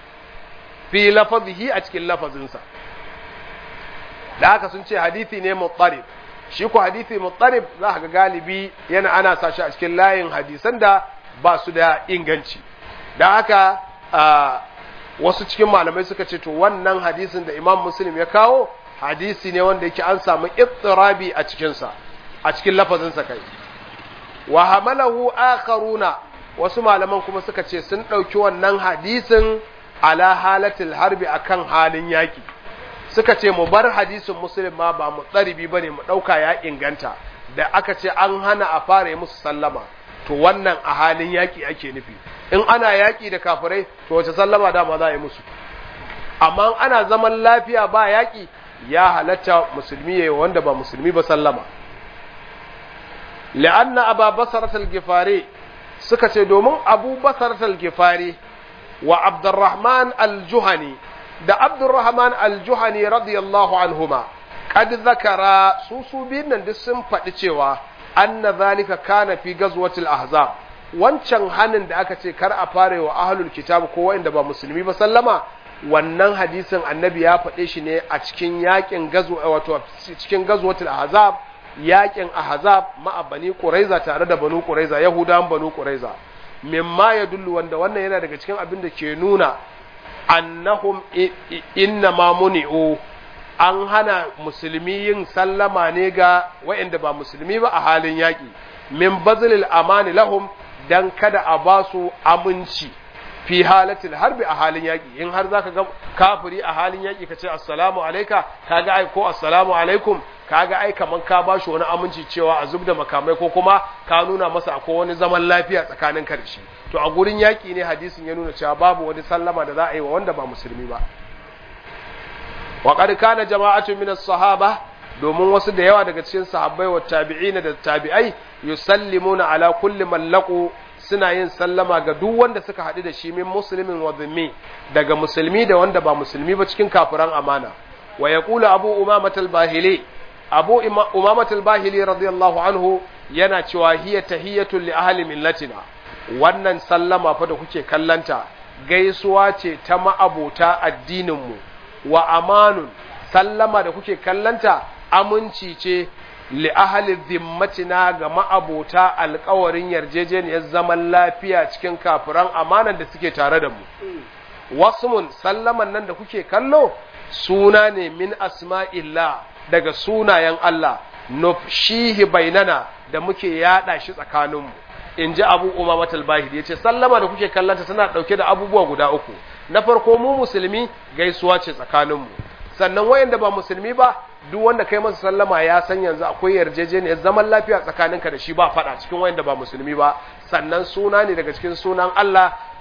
fi lafazihi a cikin lafazinsa da haka sun ce hadisi ne muttarib shi ko hadisi muttarib za ka ga galibi yana ana sa shi a cikin layin hadisan da ba su da inganci da haka wasu cikin malamai suka ce to wannan hadisin da imam muslim ya kawo hadisi ne wanda yake an samu ittirabi a cikinsa a cikin lafazinsa kai wa hamalahu akharuna wasu malaman kuma suka ce sun ɗauki wannan hadisin ala halatil harbi akan halin yaki suka ce mu bar hadisin muslim ma ba mu tsaribi bane mu ɗauka ya inganta da aka ce an hana a fara yi musu sallama to wannan a halin yaki ake nufi in ana yaki da kafirai to wace sallama dama za a yi musu amma ana zaman lafiya ba yaki ya halatta musulmi ya wanda ba musulmi ba sallama لأن أبا بصرة الجفاري سكت دومن أبو بصرة الجفاري وعبد الرحمن الجهني ده عبد الرحمن الجهني رضي الله عنهما قد ذكر سوسو بين دسم فتشوا أن ذلك كان في غزوة الأحزاب wancan hanin da aka ce kar a fare wa ahlul kitab ko wanda ba musulmi ba sallama wannan hadisin annabi ya faɗe shi ne a cikin yakin gazo wato cikin gazwatul ahzab yakin ahzab ma'a bani quraiza tare da banu quraiza yahudan banu quraiza mimma yadullu wanda wannan yana daga cikin abin da ke nuna annahum inna ma muni'u an hana musulmi yin sallama ne ga waɗanda ba musulmi ba a halin yaƙi min bazlil amani lahum dan kada a ba su aminci fi halatil harbi a halin yaƙi in har zaka ga kafiri a halin yaƙi ka ce assalamu alaika kaga ai ko assalamu alaikum kaga ai kaman ka ba shi wani aminci cewa a zub da makamai ko kuma ka nuna masa akwai wani zaman lafiya tsakanin ka da shi to a gurin yaƙi ne hadisin ya nuna cewa babu wani sallama da za a yi wa wanda ba musulmi ba wa qad kana jama'atu min as-sahaba domin wasu da yawa daga cikin sahabbai wa tabi'ina da tabi'ai yusallimuna ala kulli man laqu suna yin sallama ga duk wanda suka haɗu da shi min muslimin wa dhimmi daga musulmi da wanda ba musulmi ba cikin kafiran amana wa yaqulu abu umamat al-bahili abu umamat al-bahili radiyallahu anhu yana cewa hiya tahiyatu li ahli millatina wannan sallama fa da kuke kallanta gaisuwa ce ta ma'abota addinin mu wa amanun sallama da kuke kallanta aminci ce li ahli zimmatina ga ma'abota alkawarin yarjejeniyar zaman lafiya cikin kafiran amanan da suke tare da mu wasmun sallaman nan da kuke kallo suna ne min asma'illah daga sunayen Allah nufshihi bainana da muke yada shi tsakaninmu in ji abu umamat al-bahid ya ce sallama da kuke kallanta tana ɗauke da abubuwa guda uku na farko mu musulmi gaisuwa ce tsakaninmu sannan wayanda ba musulmi ba duk wanda kai masa sallama ya san yanzu akwai yarjejeniyar zaman lafiya tsakaninka da shi ba faɗa cikin wayanda ba musulmi ba sannan suna ne daga cikin sunan Allah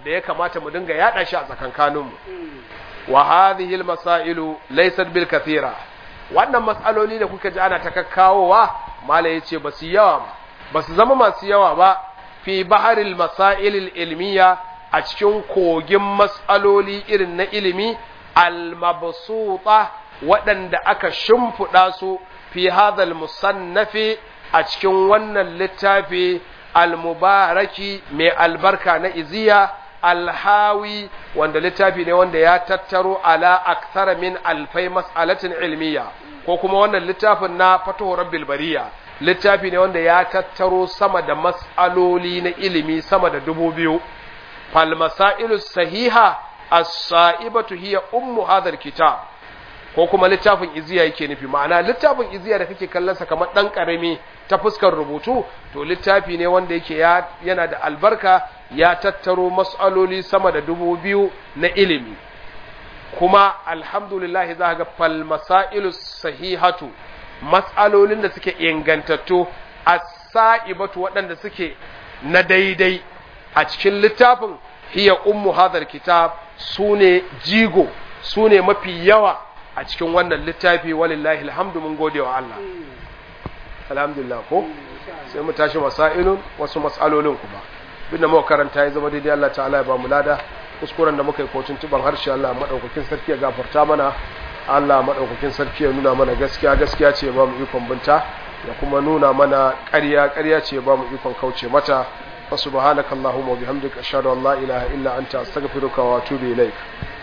da ya kamata mu dinga yada shi a tsakankaninmu wa hadhihi almasailu laysat bil kathira wannan mas'aloli da kuka ji ana ta kakkawowa mala yace basu yawa ba basu zama masu yawa ba fi baharil masail ilmiya a cikin kogin mas'aloli irin na ilimi al-mabsuta waɗanda aka shimfiɗa su fi hadhal musannafi a cikin wannan littafi al-mubaraki mai albarka na iziya alhawi wanda littafi ne wanda ya tattaro ala akthara min alfai mas'alatin ilmiya ko kuma wannan littafin na fatuhu rabbil bariya littafi ne wanda ya tattaro sama da mas'aloli na ilimi sama da dubu biyu fal masailu sahiha as-sa'ibatu hiya ummu hadha kitab ko kuma littafin iziya yake nufi ma'ana littafin iziya da kake kallon sa kamar dan karami ta fuskar rubutu to littafi ne wanda yake yana da albarka ya tattaro mas'aloli sama da dubu biyu na ilimi kuma alhamdulillah za ga fal masailu sahihatu mas'alolin da suke ingantattu as-sa'ibatu waɗanda suke na daidai a cikin littafin hiya ummu hadar kitab sune jigo sune mafi yawa a cikin wannan littafi walillahi alhamdu mun gode wa Allah alhamdulillah ko sai mu tashi masailun wasu mas'alolin kuma bin da muka karanta ya zama daidai Allah ta'ala ya ba mu lada kuskuren da muka yi kotun tuban harshe Allah madaukakin sarki ya gafarta mana Allah madaukakin sarki ya nuna mana gaskiya gaskiya ce ba mu ikon binta ya kuma nuna mana ƙarya ƙarya ce ba mu ikon kauce mata wa subhanakallahumma wa bihamdika ashhadu an la ilaha illa anta astaghfiruka wa atubu ilaik